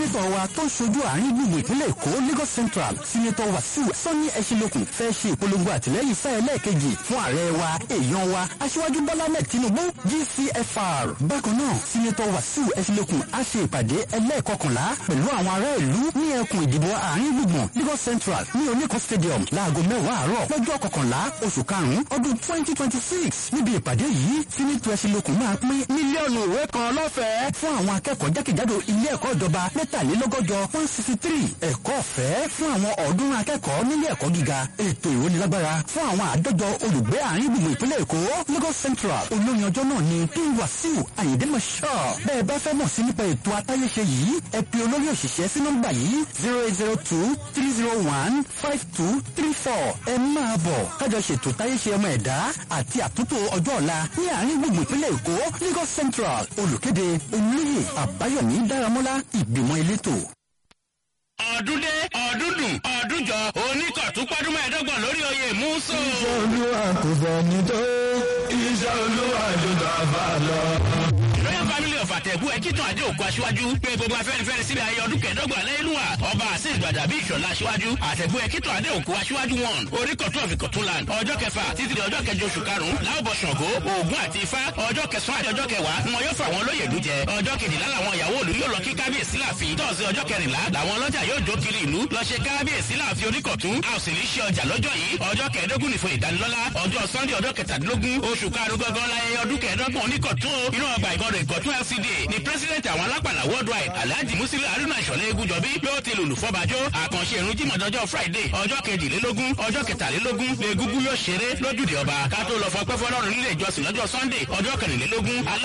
sínétọ̀ wa tó ń ṣojú àárín gbùngbùn ìpínlẹ̀ èkó lagos central sínétọ̀ wàsíù sọ́ni ẹ̀ṣinlókun fẹ́ ṣe ìpolongo àtìlẹ́yìn sáà ẹlẹ́ẹ̀kejì fún ààrẹ wa èèyàn wa aṣíwájú bọ́lá mẹ́ẹ̀ tinubu gcfr bákan náà sínétọ̀ wàsíù ẹ̀ṣinlókun á ṣe ìpàdé ẹlẹ́ẹ̀kọkànlá pẹ̀lú àwọn ará ìlú ní ẹkùn ìdìbò àárín gbùngbùn lagos central ní oníkan stadium láago mẹ́wàá àárọ̀ lọ́jọ́ kọkànlá oṣù karùn-ún ọdún twenty twenty six níbi ìpàdé yìí sínétọ̀ ẹ̀ṣinlókun máa pín mílíọ̀nù ìwé kan lọ́fẹ̀ẹ́ fún àwọn akẹ́kọ̀ọ́ jákèjádò ilé ẹ̀kọ́ ìjọba mẹ́tàlélọ́gọ́jọ one sixty three ẹ̀kọ́ ọ̀fẹ́ fún àwọn ọ̀ọ́dúnrún akẹ́kọ̀ọ́ nílé ẹ̀kọ́ gíga ètò ìrónilágbára fún àwọn àádọ́jọ olùgbé àárín gbùngbùn ìpínlẹ̀ èkó lagos central olóyin ọjọ́ náà ni king wasiu ayinde mashal bẹ́ẹ̀ bá fẹ́ mọ̀ sí nípa ètò atáyéṣe yìí ẹ pe olórí òṣìṣẹ́ sí nọ́mbà yìí zero eight zero two three zero one five two three four ẹ máa bọ̀ kájọ ṣètò táyéṣe ọmọ ẹ̀dá àti àtúntò ọjọ́ ọ̀la ní àárín gbùngbùn ìpínlẹ̀ èkó lagos central olùkéde olóyè àbáyọ̀mí dáramọ́lá ìgbìmọ̀ elétò ọdún dé ọdún dùn ọdún jọ oníkọ̀tún pọ́dún mẹ́ẹ̀ẹ́dọ́gbọ̀n lórí oyè múso. iṣẹ́ olúwa kò fẹ́ni tó iṣẹ́ olúwa jù bàbá lọ. royal family of àtẹ̀kù ẹ̀kítàn àdé òkú aṣíwájú pé gbogbo afẹ́nifẹ́re síbi ayé ọdún kẹẹ̀dọ́gbọ̀n lẹ́yìnlúwà ọba àṣẹ ìgbàdà bí ìṣọ̀lá aṣíwájú àtẹ̀kù ẹ̀kítàn àdé òkú aṣíwájú wọn oríkọ̀tún ọ̀fìkọ̀tún land ọjọ́ kẹfà títí di ọjọ́ kẹjọ oṣù karùn-ún láòbọ̀ ṣàngó ògùn àti ifá ọjọ́ kẹsàn-án àti ọjọ́ kẹwàá ni wọn yóò fà wọn lóye ìlú jẹ ọjọ́ kejìlá làwọn ìyàwó òlú yóò lọ kí kábíyèsí láàfin tọ́sí ọjọ́ kẹrìnlá làwọn ọlọ́jà yóò jó kiri ìlú lọ ṣe kábíyèsí láàfin oníkọ̀tún a ò sì ní ṣe ọjà lọ́jọ́ yìí ọjọ́ kẹẹ̀ẹ́dógún nìfọ̀ ìdánilọ́lá ọjọ́ sunday ọjọ́ kẹtàdínlógún oṣù karùn-ún gangan láyé ọdún kẹẹ̀ẹ́dọ́gbọ̀n oníkọ̀tún inú ọgbà ìkọdọ̀ ìkọ̀tún lcd ni president àwọn alápàlà worldwide alhaji musili haruna ìṣọ̀lẹ̀ egúnjọbí yóò ti lùlù fọ́bàjọ́ àkànṣe ìrun jímọ̀ dọjọ́ friday ọjọ́ kejìlélógún ọjọ́ kẹtàlélógún lè gúgú yóò ṣeré lójúde ọba ká tó lọ fọpẹ́ fọlọ́run nílé ìjọsìn lọ́jọ́ sunday ọjọ́ kẹrìnlélógún alá